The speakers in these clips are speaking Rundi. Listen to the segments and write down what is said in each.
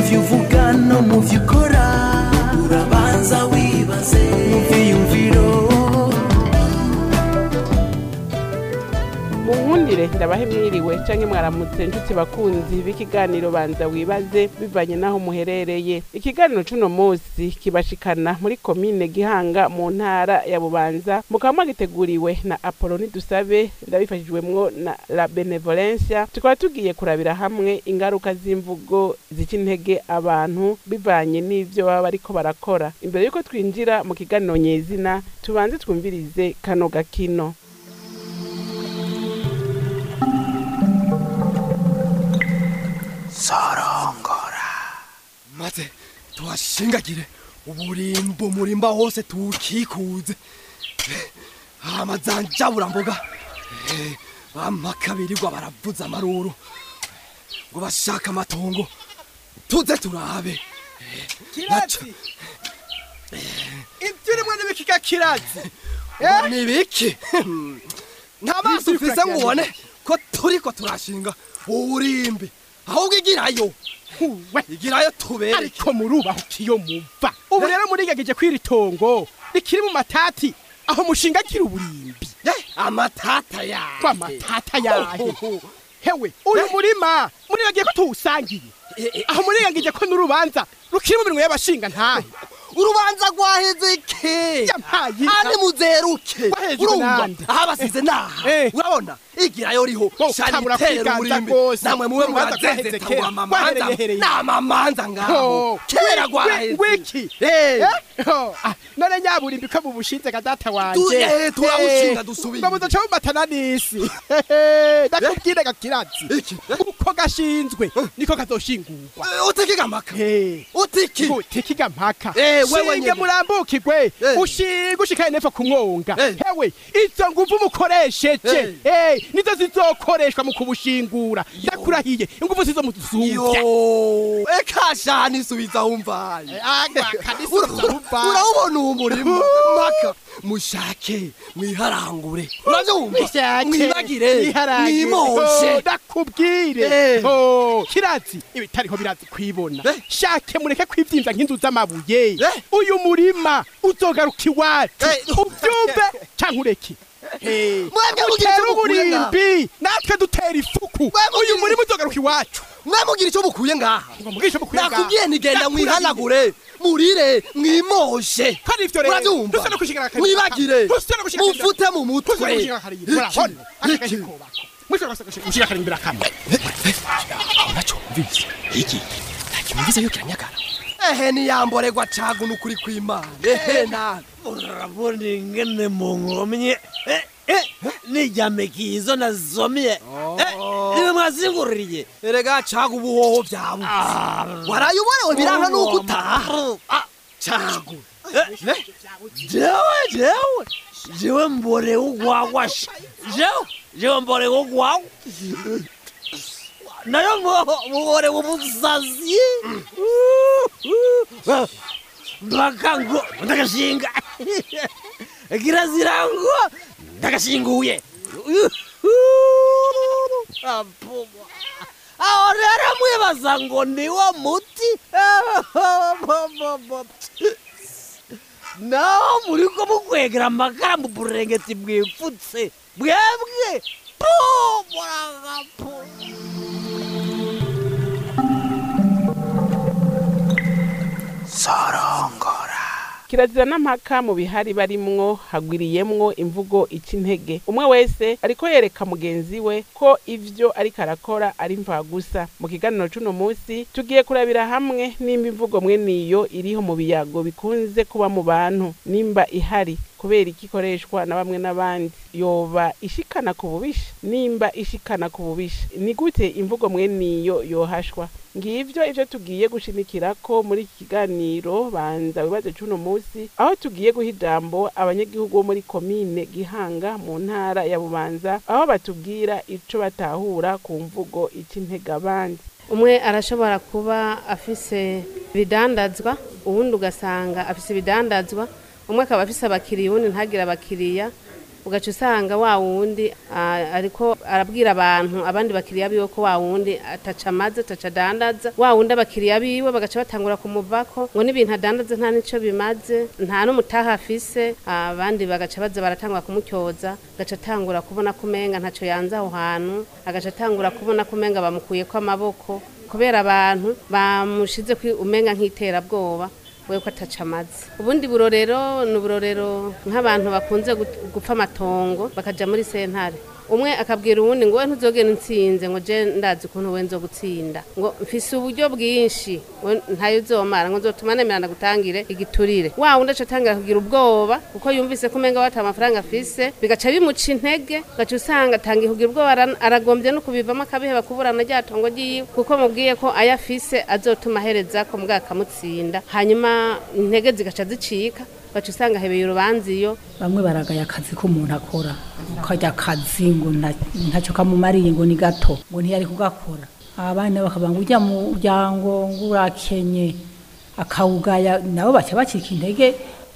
byo uvuga no mu byo ukora urabanza wibaze mu byiyumviro munkundire ndabahe mwiriwe canke mwaramutse nshuti bakunzi b'ikiganiro banza wibaze bivanye n'aho muherereye ikiganiro c'uno musi kibashikana muri komine gihanga mu ntara ya bubanza mukaba mwagiteguriwe na apoloni dusabe ndabifashijwemwo na la benevolencia tukaba tugiye kurabira hamwe ingaruka z'imvugo zica intege abantu bivanye n'ivyo baba bariko barakora imbere yuko twinjira mu kiganiro nyezina tubanze twumvirize kano gakino maze tuhashingagire uburimbo murimba hose tuwukikuze amazanjaburamboga amakabirirwa baravuza amaruru ngo bashaka amatongo tuze turabe Kiratsi ibyo urimo n'ibikika kiratsi ni biki nta maso ufise ngo ubone ko turiko turashinga uburimbi ahubwo igirayo huwe igirayo tubereke ariko murubaho kiyo muva ubu rero murigegeje kw'iri tongo rikiri mu matati aho mushingagira uburimbi Eh, amatata yawe kwa matata yahe hewe uyu murima muribagiye ko tuwusangiye aho murigagije ko n'urubanza rukiri mu minwe y'abashinga ntahe urubanza rwaheze ke Yampaye inka. ane muzeruke Wahejwe urumva nande? aho abasize naha Eh. urabona igirayo riho Bo, shani utabura itera kwiganza uburimbi rwose. namwe muwe Urubanza murazeze rwaheze tangura kera. amamanza Rwahereye n'amamanza ngaho Oh, kera wi- rwaheze wiki Eh. Eh? Oh, ah, none nyaburimbi ko mubushinze ga data Tu- wanje eh, turawushinga Eh, dusubiye. ngo muzoca mumatana n'isi ndakubwire gakiratsi Iki? Eh? uko gashinzwe niko kazoshingurwa Eh, utekega amaka Eh, utiki gutikiga mpaka Eh, wewe shinge nyene. murambukirwe Eh. ushinge ushikaye nepfo ku mwonga Eh. hewe izo nguvu mukoresheje Eh, nizo zizokoreshwa mu kubushingura ndakurahiye inguvu zizo muzumvya yo eka shani subiza umvaye urabona uwo murimo maka mushake mwiharangure urabyumva mwibagire mwimoshe ndakubwire Eh. Oh, kiratsi ibitariho birazi kwibona Eh. shake mureke kwivyimvya nk'inzu z'amabuye Eh. uyu murima uzogaruka iwacu Eh. uvyumve canke ureke Eh, Mwebwe mugira utere icyo mukuye ngaha. uburimbi natwe dutera ifuku Mwebwe uyu mugira- murima uzogaruka iwacu mwamugira icyo mukuye ngaha ngo mugishe mukwiye ngaha. nakubwiye nigenda Ndakurahiye. mwihanagure murire mwimoshe Hari ivyo rero. urabyumva Dusa no kushigara kare. mwibagire Dusa no kushigara kare. mufute mu mutwe Tuzi kushika kare. Murabona? Akakaye iki kubaka. Mwisho gasa kushika kare imbere kamwe. uracyumvise iki ntakimugize yo kiranyagara ehe niyamboregwa cagu n'ukuri kw'imana ehe nawe urabona ingene munkomye Eh, eh, nijyamekizo nazomye Eh, niwe mwazinguririye erega cagu ubuhoho vyawe waraye uborewe biranka nuko utaha Ah, cagu jewe jewe jewe mborewe ugwagwasha jewe jewe mborewe ugwagwa nayo muborewe umusazi mpaka ngo ndagashinga kirazira ngo ndagashinguye Apuma. aho rero mwibaza ngo niwo muti naho muri ko mukwegera amakara mu burengeti bwipfutse bwebwe pumuragapu kirazira n'ampaka mu bihari barimwo hagwiriyemwo imvugo ica intege umwe wese ariko yereka mugenzi we ko ivyo ariko arakora ari mvagusa mu kiganiro c'uno musi tugiye kurabira hamwe nimba imvugo mweniyo iriho mu biyago bikunze kuba mu bantu nimba ihari kubera iki ikoreshwa na bamwe n'abandi yoba ishikana ku bubisha nimba ishikana ku bubisha ni gute imvugo mweniyo yohashwa ngivyo ivyo tugiye gushimikira ko muri iki kiganiro banza wibaze c'uno musi aho tugiye guha ijambo abanyagihugu bo muri komine gihanga mu ntara ya bubanza aho batubwira ico batahura ku mvugo ica intege abandi umwe arashobora kuba afise ibidandazwa uwundi ugasanga afise ibidandazwa umwe akaba afise abakiriya uwundi ntagire abakiriya ugaca usanga wa wundi ah, ariko arabwira abantu abandi bakiriya biwe ko wa wundi ataca amaze ataca adandaza wa wundi abakiriya biwe bagaca batangura kumuvako ngo n'ibintu adandaza nta nico bimaze nta n'umutaha afise abandi bagaca baza baratangura kumutyoza agaca atangura kubona ko umenga ntaco yanze aho hantu agaca atangura kubona ko umenga bamukuyeko amaboko kubera abantu bamushize kwi umenga nk'iterabwoba we ko ataca amazi ubundi burorero ni uburorero nk'abantu bakunze gut- gupfa amatongo bakaja muri sentare umwe akabwira uwundi ngo we ntuzogenda unsinze ngo je ndazi ukuntu we nzogutsinda ngo mfise uburyo bwinshi we ntayo uzomara ngo nzotuma nemera ndagutangire igiturire wa wundi aca atangira kugira ubwoba kuko yumvise ko umenga wata amafaranga afise bigaca bimuca intege gaca usanga atangiye kugira ubwoba ara- aragombye no kubivamo akabiheba kuburana rya tongo ryiwe kuko mubwiye ko ayo afise azotuma ahereza ko mbwa akamutsinda hanyuma intege zigaca zicika gaca usanga ahebeye urubanza iyo bamwe baragaya akazi ko umuntu akora ukajya akazi ngo nta- ntacyo kamumariye ngo ni gato ngo ntiyari kugakora abana bakavuga ngo ujya mu muryango ngo urakenye akawugaya nabo baca bacika intege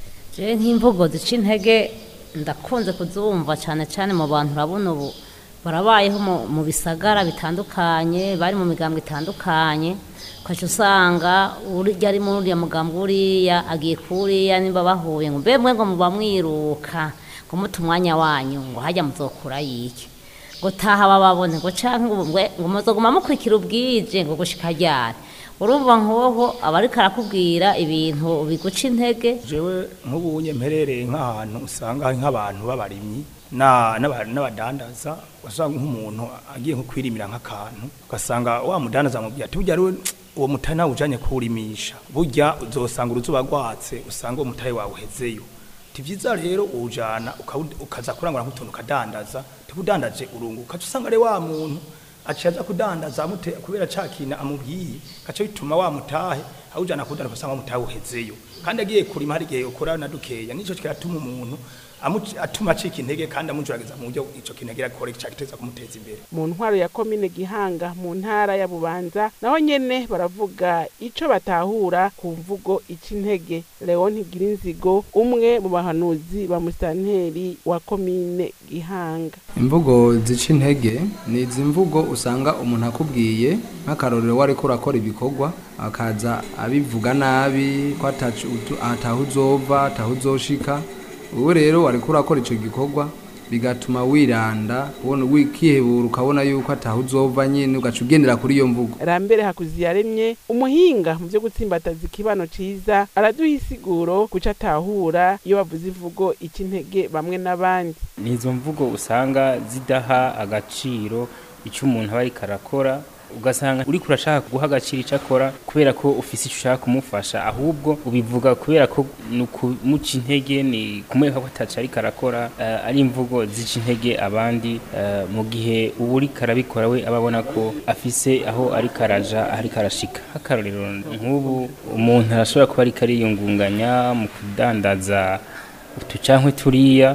je nk'imvugo zica intege ndakunze kuzumva cyane cyane mu bantu urabona ubu barabayeho mu- mu bisagara bitandukanye bari mu migambwe itandukanye ukaca usanga urya ari muri uriya mugambwe uriya agiye kuriya nimba bahuye ngo mbe mwe ngo muba mwiruka ngo muta umwanya wanyu ngo hajya muzokura yiki ngo taha bababone ngo canke ngo mwe- ngo muzoguma mukurikira ubwije ngo gushika ryari urumva nkoho aba ariko arakubwira ibintu biguca intege jewe nk'ubunye mperereye nk'ahantu usanga hari nk'abantu b'abarimyi na- n'aba- n'abadandaza usanga nk'umuntu agiye nko kwirimira nk'akantu ugasanga wa mudandaza amubwira ati burya rero uwo mutahe nawe ujanye kuwurimisha burya uzosanga uruzuba rwatse usanga uwo mutahe wawe uhezeyo ti vyiza rero uwujana ukawu- ukaza kurangura nk'utuntu ukadandaza tikudandaje urunguka ukaca usanga rero wa muntu aciye aza kudandaza amute kubera ca kintu amubwiye gaca bituma wa mutahe awujana kudandaza usanga wa mutahe uhezeyo kandi agiye kurima hari igihe ukora na dukeya nico kiratuma umuntu amu- atuma acika intege kandi amujurageza mu buryo ico kintu agira akore cagiteza kumuteza imbere mu ntwaro ya komine gihanga mu ntara ya bubanza naho nyene baravuga ico batahura ku mvugo ica intege leon ntigirinzigo umwe mu bahanuzi ba musitanteri wa komine gihanga imvugo zica intege ni izi mvugo usanga umuntu akubwiye nk'akarorero wari ko urakora ibikorwa akaza abivuga nabi ko atacu- utu- ataho uzova ataho uzoshika ubu rero wari ko urakora icyo gikorwa bigatuma wiranda ubona wikihebura ukabona yuko ataho uzova nyine ugaca ugendera kuri iyo mvugo rambere hakuziyaremye umuhinga mu byo gutsimbataza ikibano ciza araduha isiguro kuca atahura iyo bavuze imvugo ica intege bamwe n'abandi ni izo mvugo usanga zidaha agaciro icyo umuntu aba ariko arakora ugasanga uriko urashaka guha agaciro icyo akora kubera ko ufise icyo ushaka kumufasha ahubwo ubivuga kubera ko ni ukumuca intege ni kumwereka ko ataco ariko arakora eh, ari imvugo zica intege abandi eh, mu gihe uba uriko arabikora we aba abona ko afise aho ariko araja aho ariko arashika nk'akarorero nk'ubu umuntu arashobora kuba ariko ariyungunganya mu kudandaza utu cankwe turiya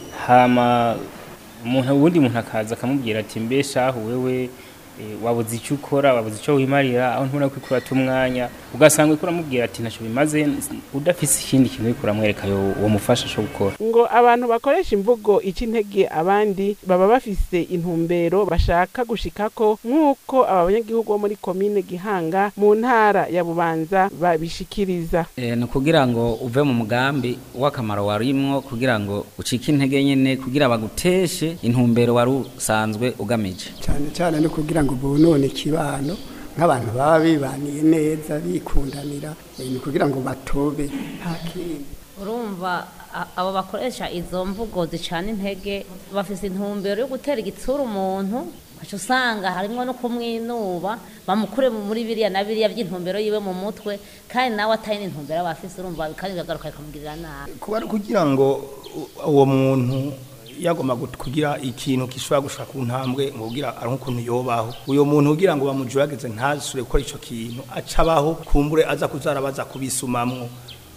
hama umuntu ubundi muntu akaza akamubwira ati mbe shahu wewe eh, wabuze icyo ukora wabuze icyo wimarira aho ntubona ko ikurata umwanya ugasanga uriko uramubwira ati ntacyo bimaze udafise ikindi kintu uriko uramwereka yo uwo mufasha cyo gukora ngo abantu bakoresha imvugo ica intege abandi baba bafise intumbero bashaka gushikako nk'uko aba banyagihugu bo muri komine gihanga mu ntara ya bubanza babishikiriza Eh, ni ukugira ngo uve mu mugambi w'akamaro warimwo kugira ngo ucike intege nyine kugira baguteshe intumbero wari usanzwe ugamije cyane cyane no kugira ngo bonone ikibano nk'abantu baba bibaniye neza bikundanira eh, ni kugira ngo batobe nta kindi urumva a- abo bakoresha izo mvugo zicana intege bafise intumbero yo gutera igitsura umuntu ugaca usanga harimwo no kumwinuba bamukure muri biriya na biriya by'intumbero yiwe mu mutwe kandi nawe atari n'intumbero aba afise urumva kandi bikagaruka bikamugirira nabi kuba ari kugira ngo u- uwo muntu yagomba gut- kugira ikintu gishobora gushika ku ntambwe ngo kugira aronke ukuntu yobaho uyo muntu kugira ngo bamujurageze ntasubire gukora ico kintu aca abaho kumbure aza kuzarabaza kubisumamwo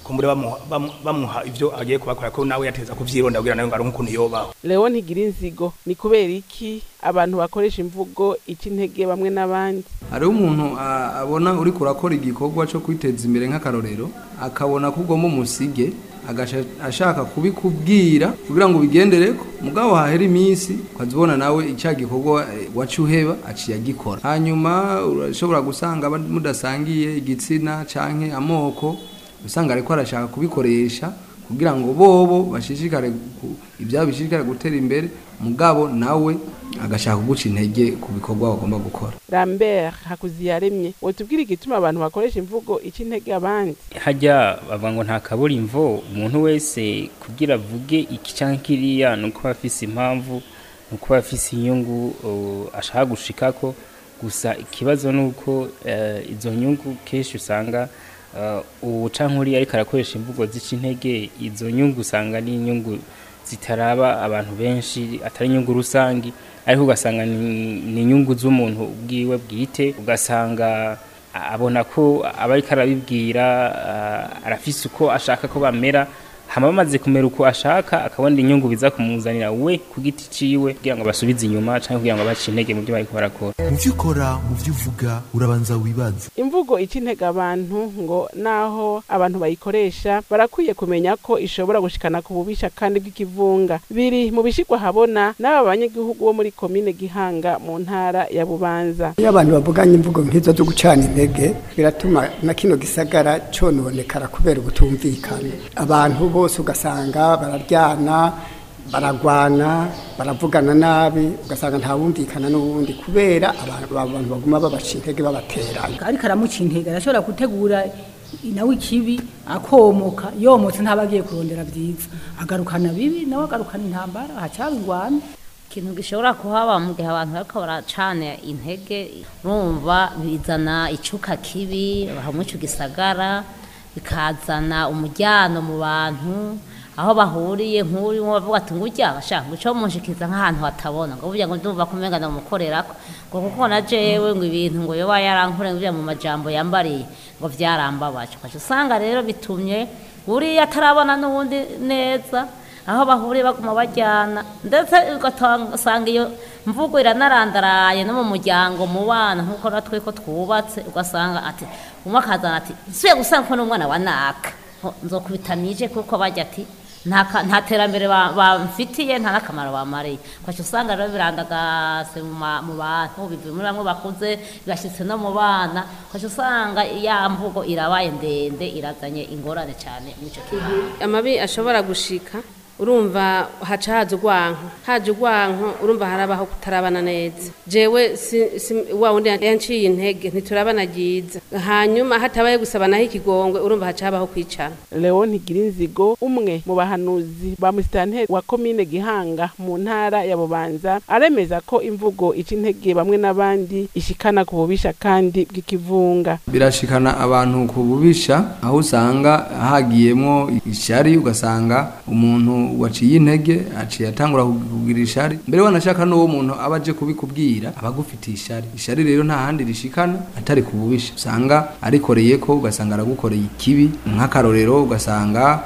kumbure bamuha bamu- bamuha ivyo agiye kubakora ko nawe yateza kuvyironda kugira nawe ngo aronke ukuntu yobaho Leo ntigira inzigo ni kubera iki abantu bakoresha imvugo ica intege bamwe n'abandi hariho umuntu a- abona uri kurakora igikorwa cyo kwiteza imbere nk'akarorero akabona ko ugomba umusige agasha ashaka kubikubwira kugira ngo ubigendereko mugabo hahera iminsi ukazibona nawe icya gikorwa eh, waca uheba aciye agikora hanyuma urashobora gusanga aba- mudasangiye igitsina canke amoko usanga ariko arashaka kubikoresha kugira ngo bobo bashishikare ku- ibyabo bishishikare gutera imbere mugabo nawe agashaka kuguca intege ku bikorwa bagomba gukora Lambert Hakuziyaremye wotubwira igituma abantu bakoresha imvugo ica intege abandi hajya bavuga ngo nta kaburimbo umuntu wese kugira avuge iki cyangwa kiriya ni uko aba afise impamvu ni uko aba afise inyungu uh, ashaka gushikako gusa ikibazo ni uko eh, izo nyungu kenshi usanga uh, ubu canke uriya ariko arakoresha imvugo zica intege izo nyungu usanga ni inyungu zitaraba abantu benshi atari inyungu rusangi ariko ugasanga ni ni inyungu z'umuntu bwiwe bwite ugasanga a- abona ko aba ariko arabibwira ah, arafise uko ashaka ko bamera hama bamaze kumera uko ashaka akabona inyungu biza kumuzanira we ku giti ciwe kugira ngo basubize inyuma canke kugira ngo bace intege mu byo bariko barakora mu byo ukora mu byo uvuga urabanza wibaze imvugo ica intege abantu ngo naho abantu bayikoresha barakwiye kumenya ko ishobora gushikana ku bubisha kandi bw'ikivunga biri mu bishigwa habona n'aba banyagihugu bo muri komine Gihanga mu ntara ya Bubanza iyo abantu bavuganye imvugo nk'izo zo gucana intege biratuma na kino gisagara cononekara kubera ubutumvikana abantu bose ugasanga bararyana baragwana baravugana nabi ugasanga ntawumvikana n'uwundi kubera abantu abantu baguma babaca intege babateranya ariko aramuca intege arashobora gutegura nawe ikibi akomoka yomotse ntaba agiye kurondera byiza agarukana bibi nawe agarukana intambara hacaba ingwano ikintu gishobora kuhaba mu gihe abantu bariko baracana intege urumva bizana icuka kibi hamwe ico gisagara bikazana umujyano mu bantu aho bahuriye nk'uri bavuga ati ngujya bashaka guca munshikiza nk'ahantu hatabona ngo burya ngo ndumva kumenga ndamukorerako ngo kuko na jewe ngo ibintu ngo yoba yarankore ngo mu majambo yambariye ngo vyarambabaje ukaca usanga rero bitumye uriya atarabona n'uwundi neza aho bahuriye baguma bajyana ndetse ugasanga iyo mvugo iranarandaraye no mu muryango mu bana nk'uko natwe ko twubatse ugasanga ati umwe akazana ati nsuye gusanga ko n'umwana wa naka Ho, nzokubita nije kuko bajya ati nta ka- nta terambere ba- bamfitiye nta n'akamaro bamariye kwaca usanga rero birandagase mu ma- mu bantu bivuye muri bamwe bakuze bigashyitse no mu bana kwaca usanga ya mvugo irabaye ndende irazanye ingorane cyane muri icyo kintu amabi ashobora gushika urumva haca haza urwanko haje urwanko urumva harabaho kutarabana neza jewe si, si, wa wundi yanciye intege ntiturabana ryiza hanyuma hatabaye gusabanaho ikigongwe urumva haca habaho kwicana Leon Ntigirinzigo umwe mu bahanuzi ba musitanteri wa komine Gihanga mu ntara ya Bubanza aremeza ko imvugo ica intege bamwe n'abandi ishikana ku bubisha kandi bw'ikivunga birashikana abantu ku bubisha aho usanga hagiyemo ishari ugasanga umuntu waciye intege aciye atangura kugira ishari mbere wanashaka n'uwo muntu aba aje kubikubwira aba agufitiye ishari ishari rero nta handi rishikana atari ku bubisha usanga arikoreye ko ugasanga aragukoreye ikibi nk'akarorero ugasanga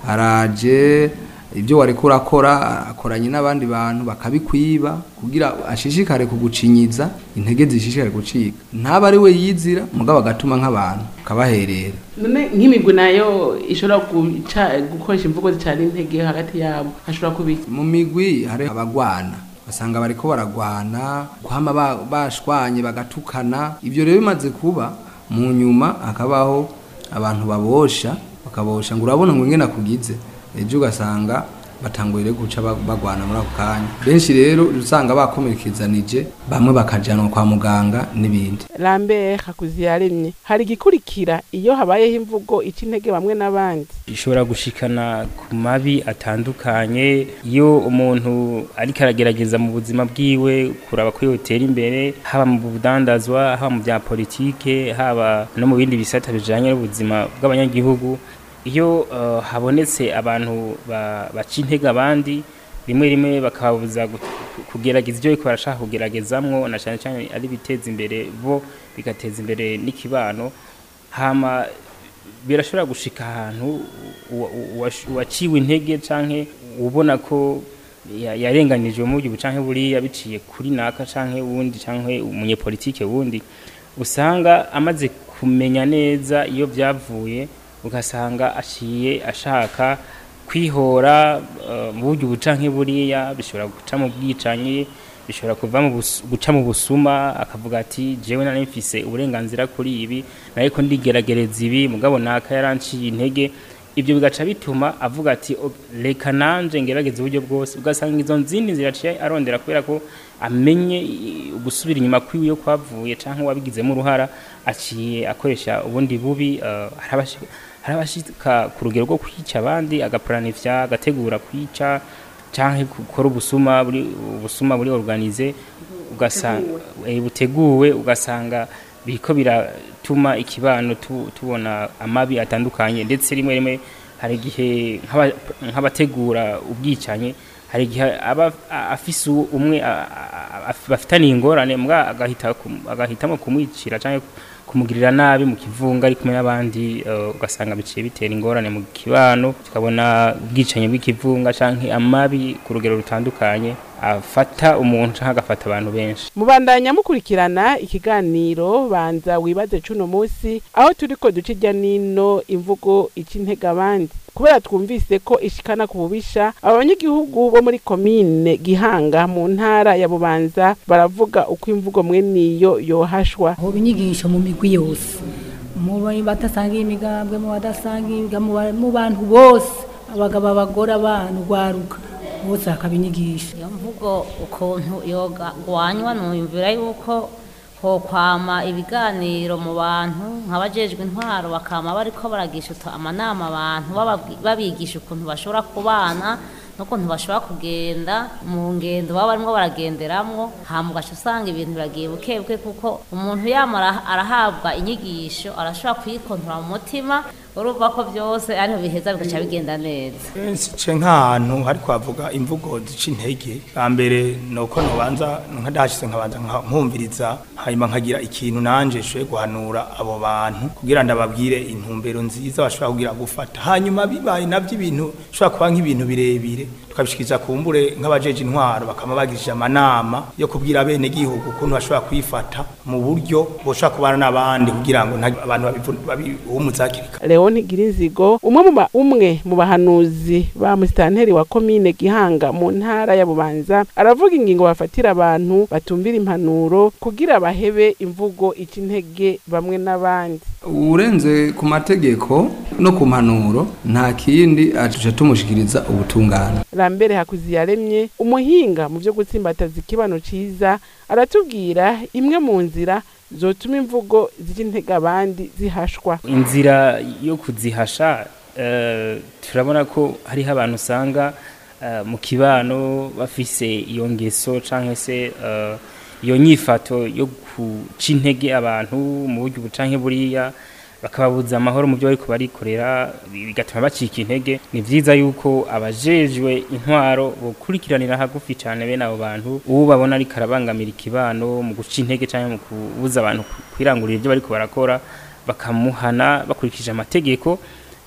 araje ibyo wari kurakora akoranye n'abandi bantu bakabikwiba kugira ashishikare kugucinyiza intege zishishikare gucika ntaba ari we yizira mugabo agatuma nk'abantu kabaherera none nk'imigwi nayo ishobora guca gukoresha imvugo zicana intege hagati yabo hashobora kubika mu migwi hari abagwana basanga bariko baragwana kwama ba- bashwanye bagatukana ibyo rero bimaze kuba mu nyuma hakabaho abantu babosha bakabosha ngo urabona ngo ingene akugize ejo ugasanga batanguye guca ba- bagwana muri ako kanya benshi rero usanga bakomerekezanije bamwe bakajanwa kwa muganga n'ibindi Lambert Hakuziyaremye hari igikurikira iyo habayeho imvugo ica intege bamwe n'abandi ishobora gushikana ku mabi atandukanye iyo umuntu ariko aragerageza mu buzima bwiwe kuraba ko yotera imbere haba mu budandazwa haba mu bya politike haba no mu bindi bisata bijanye n'ubuzima bw'abanyagihugu iyo eh, habonetse abantu ba- baca intege abandi rimwe rimwe bakabuza gu- kugerageza ibyo bariko barashaka kugeragezamwo na cyane cyane ari biteza imbere bo bigateza imbere n'ikibano hama birashobora gushika ahantu uwa- uwa- uwaciwe intege canke ubona ko ya- yarenganijwe mu buryo canke buriya biciye kuri naka canke wundi canke umunyepolitike wundi usanga amaze kumenya neza iyo byavuye ugasanga aciye ashaka kwihora eh, mu buryo ubu canke buriya bishobora guca mu bwicanyi bishobora kuva mu bus- guca mu busuma akavuga ati jewe nari mfise uburenganzira kuri ibi nariko ndigeragereza ibi mugabo naka yaranciye intege ibyo bigaca bituma avuga ati "O- reka nanje ngerageze uburyo bwose ugasanga izo nzindi ziraciye arondera kubera ko amenye i- gusubira inyuma kwiwe yo kwavuye canke wabigizemo uruhara aciye akoresha ubundi bubi eh, harabashi- harabashika ku rugero rwo kwica abandi agapuranifya agategura kwica canke gukora ubusuma buri ubusuma buri organize ugasanga eh, buteguwe ugasanga biriko biratuma ikibano tu- tubona amabi atandukanye ndetse rimwe rimwe hari igihe nk'aba- nk'abategura ubwicanyi hari igihe aba a- afise uwo- umwe a- a- a- bafitaniye ingorane mbwa agahita kum- agahitamo kumwicira canke kumugirira nabi mu kivunga ari kumwe n'abandi eh, ugasanga biciye bitera ingorane mu kibano tukabona ubwicanyi bw'ikivunga canke amabi ku rugero rutandukanye afata umuntu canke agafata abantu benshi mubandanya mukurikirana ikiganiro banza wibaze cuno musi aho turiko duca irya nino imvugo ica intege abandi kubera twumvise ko ishikana ku bubisha aba banyagihugu bo muri komine gihanga mu ntara ya bubanza baravuga uko imvugo mweniyo yohashwa hoba inyigisho mu migwi yose mu badasangiye imigambwe mu badasangiye imiga- mu ba- mu bantu bose abagabo abagore abana urwaruka bose hakaba inyigisho iyo mvugo ukuntu yogwanywa nuyumvira yuko hokwama ibiganiro mu bantu nk'abajejwe intwaro bakama bariko baragisha utu- amanama abantu bababwi- babigisha ukuntu bashobora kubana n'ukuntu bashobora kugenda mu ngendo baba barimo baragenderamwo hama ugaca usanga ibintu biragiye bukebuke kuko umuntu yama ara- arahabwa inyigisho arashobora kuyikontora mu mutima urumva ko byose ariho biheza bigaca bigenda neza ce nk'ahantu hari kwavuga imvugo zica intege bwa mbere ni uko ntubanza nkadahashyize nkabanza nka- nkumviriza hanyuma nkagira ikintu nanje nshoboye guhanura abo bantu kugira ngo ndababwire intumbero nziza bashobora kugira gufata hanyuma bibaye nabyo ibintu bishobora kuba nk'ibintu birebire tukabishikiriza kumbure nk'abajeje intwaro bakaba bagishije amanama yo kubwira bene gihugu ukuntu bashobora kwifata mu buryo boshobora kubana n'abandi kugira ngo nta- abantu babivu- babihumuza hakiri kare Leon Girinzigo umwe mu ba- umwe mu bahanuzi ba musitanteri wa komine Gihanga mu ntara ya Bubanza aravuga ingingo bafatira abantu batumvira impanuro kugira bahebe imvugo ica intege bamwe n'abandi urenze ku mategeko no ku mpanuro nta kindi aca tumushikiriza ubutungane Lambere Hakuziyaremye umuhinga mu byo gutsimbataza ikibano ciza aratubwira imwe mu nzira zotuma imvugo zica intege abandi zihashwa inzira yo kuzihasha eh, turabona ko hariho abantu usanga eh, mu kibano bafise iyo ngeso canke se eh, iyo nyifato yo guca intege abantu mu buryo ubu canke buriya bakababuza amahoro mu byo bariko barikorera bigatuma bacika intege ni vyiza yuko abajejwe intwaro bokurikiranira hagufi cane bene abo bantu uwo babona ariko arabangamira ikibano mu guca intege canke mu kubuza abantu kwirangurira ibyo bariko barakora bakamuhana bakurikije amategeko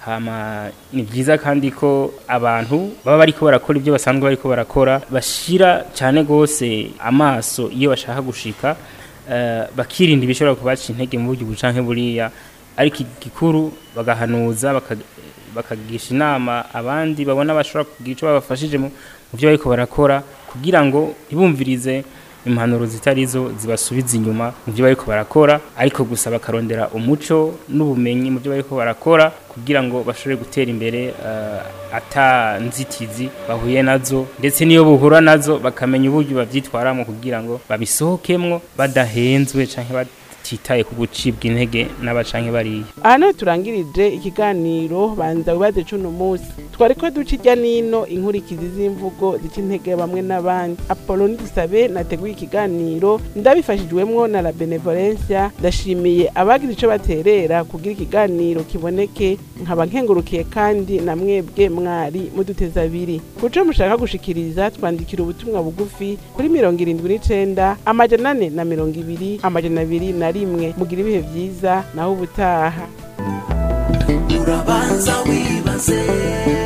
hama ni byiza kandi ko abantu baba bariko barakora ibyo basanzwe bariko barakora bashira cyane gose amaso iyo bashaka gushika eh, bakirinda ibishobora kubaca intege mu buryo bucanke buriya ariko igikuru bagahanuza baka- bakagisha inama abandi babona bashobora kugira icyo babafashije mu mu byo bariko barakora kugira ngo ntibumvirize impanuro zitari zo zibasubiza inyuma mu byo bariko barakora ariko gusa bakarondera umuco n'ubumenyi mu byo bariko barakora kugira ngo bashobore gutera imbere eh, ata nzitizi bahuye nazo ndetse n'iyo buhura nazo bakamenya uburyo bavyitwaramo kugira ngo babisohokemwo badahenzwe canke batitaye ku gucibwa intege n'abacanke bariya aha niho turangirije ikiganiro banza wibaze cuno munsi twari ko duca ijya nino inkurikizi z'imvugo zica intege bamwe n'abandi apoloni dusabe nateguye ikiganiro ndabifashijwemwo na la benevolencia ndashimiye abagize ico baterera kugira ikiganiro kiboneke nkaba nkengurukiye kandi na mwebwe mwari muduteza abiri kuco mushaka gushikiriza twandikira ubutumwa bugufi kuri mirongo irindwi n'icenda amajana ane na mirongo ibiri amajana abiri na rimwe mugira ibihe vyiza naho ubutaha urabanza wibaze